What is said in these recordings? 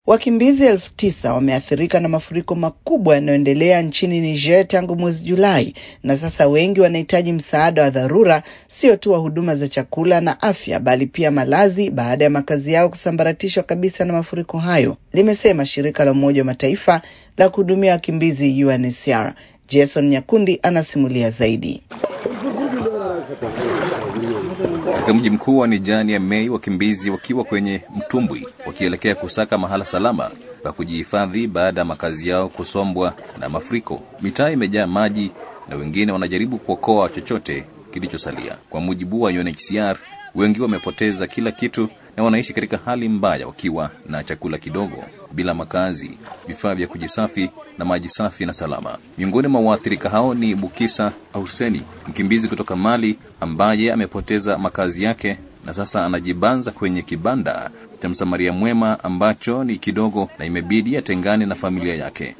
Wakimbizi elfu tisa wameathirika na mafuriko makubwa yanayoendelea nchini Niger tangu mwezi Julai, na sasa wengi wanahitaji msaada wa dharura, sio tu wa huduma za chakula na afya, bali pia malazi baada ya makazi yao kusambaratishwa kabisa na mafuriko hayo, limesema shirika la Umoja wa Mataifa la kuhudumia wakimbizi UNHCR. Jason Nyakundi anasimulia zaidi. Katika mji mkuu wa Nijani ya Mei, wakimbizi wakiwa kwenye mtumbwi wakielekea kusaka mahala salama pa kujihifadhi baada ya makazi yao kusombwa na mafuriko. Mitaa imejaa maji na wengine wanajaribu kuokoa chochote kilichosalia. Kwa mujibu wa UNHCR, wengi wamepoteza kila kitu na wanaishi katika hali mbaya, wakiwa na chakula kidogo, bila makazi, vifaa vya kujisafi na maji safi na salama. Miongoni mwa waathirika hao ni Bukisa Ahuseni, mkimbizi kutoka Mali ambaye amepoteza makazi yake na sasa anajibanza kwenye kibanda cha msamaria mwema ambacho ni kidogo na imebidi atengane na familia yake.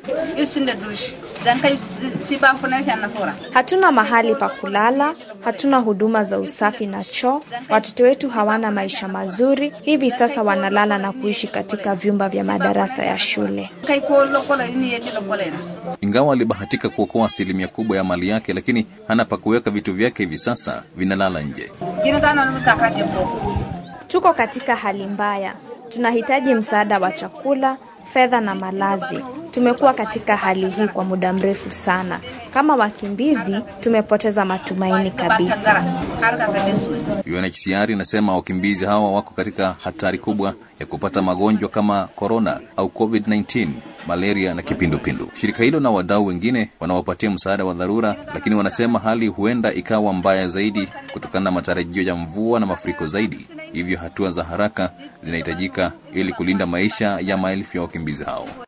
Hatuna mahali pa kulala, hatuna huduma za usafi na choo. Watoto wetu hawana maisha mazuri, hivi sasa wanalala na kuishi katika vyumba vya madarasa ya shule. Ingawa alibahatika kuokoa asilimia kubwa ya mali yake, lakini hana pa kuweka vitu vyake, hivi sasa vinalala nje. Tuko katika hali mbaya, tunahitaji msaada wa chakula, fedha na malazi. Tumekuwa katika hali hii kwa muda mrefu sana. Kama wakimbizi, tumepoteza matumaini kabisa. UNHCR inasema wakimbizi hawa wako katika hatari kubwa ya kupata magonjwa kama korona au COVID-19, malaria na kipindupindu. Shirika hilo na wadau wengine wanawapatia msaada wa dharura, lakini wanasema hali huenda ikawa mbaya zaidi kutokana na matarajio ya mvua na mafuriko zaidi. Hivyo hatua za haraka zinahitajika ili kulinda maisha ya maelfu ya wakimbizi hao.